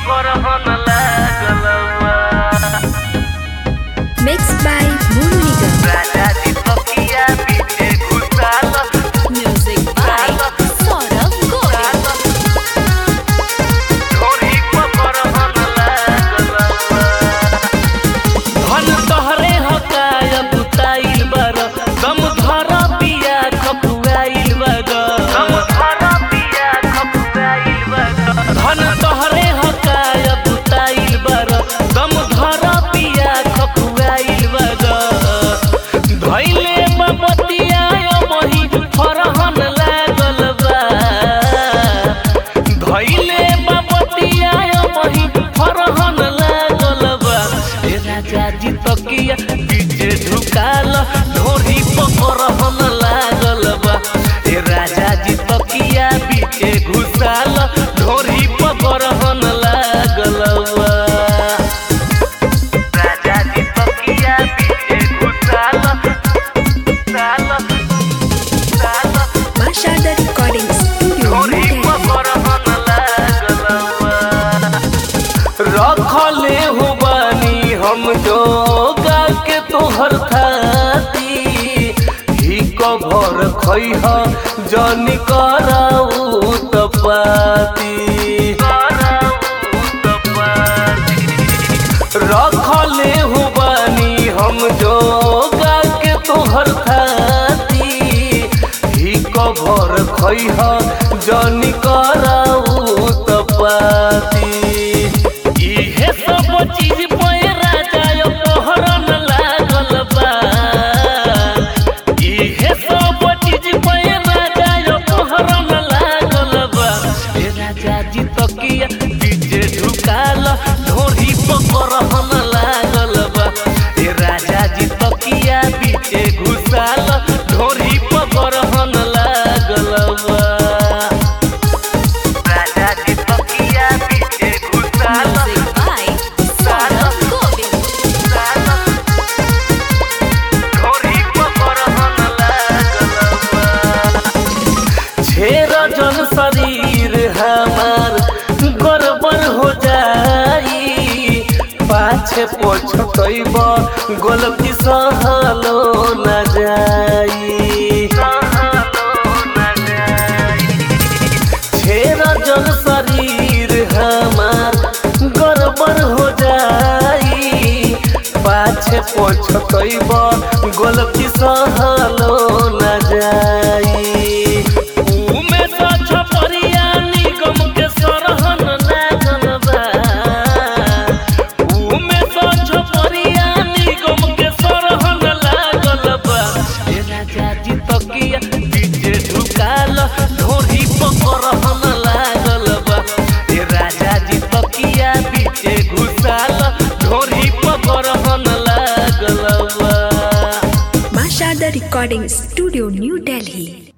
पकड़न लागल बा Mixed by Moon Nigam. राजा जी तकिया पीछे घुसाल Music by Saurabh Govind. ढोरी पकड़न लागल बा धन तहरे हकाय बुताइल बर दम धर पिया खपुआइल बर दम धर पिया खपुआइल बर धन तहरे हकाय बुताइल बर दम धर पिया खपुआइल बर धैले बबतिया मही फरहन लागल बा धैले बबतिया मही फरहन लागल बा ए राजा जी तकिया पीछे झुकाल ढोरी पकड़हन लागल बा ए राजा जी तकिया पीछे घुसाल ढोरी पकड़हन लागल बा राजा जी तकिया पीछे घुसाल साल साल Mashada Recording Studio, ढोरी New Delhi. पकड़न लागल बा। रखले हो बानी हम जो गा के तोहर खाती ही कभर खैह जनी कराऊ तपाती रखले हो बानी हम जो गा के तोहर खाती ही कभर खैह जनी कराऊ तपाती इहे सब चीज पे राजा यो पहरन लागल बा इहे सब चीज पे राजा यो पहरन लागल बा ए राजा जी तकिया पीछे झुकाल ढोरी पकड़न लागल बा ए राजा जी तकिया पीछे घुसाल ढोरी पकड़न लागल बा राजा जी तकिया पीछे घुसाल Music by Saurabh Govind. ढोरी पकड़न लागल बा छेर जन शरीर हमार गड़बड़ हो जाई पाछे पछतैब गलती सहलो न जाई छेर जन शरीर हमार गड़बड़ हो जाई पाछे पछतैब गलती सहलो न जाई उमे तो छपरिया निगम के सरहन लागल बा उमे तो छपरिया निगम के सरहन लागल बा ए राजा जी तकिया पीछे झुकाल ढोरी पकड़हन लागल बा ए राजा जी तकिया पीछे घुसाल ढोरी पकड़हन लागल बा Mashada Recording Studio, New Delhi.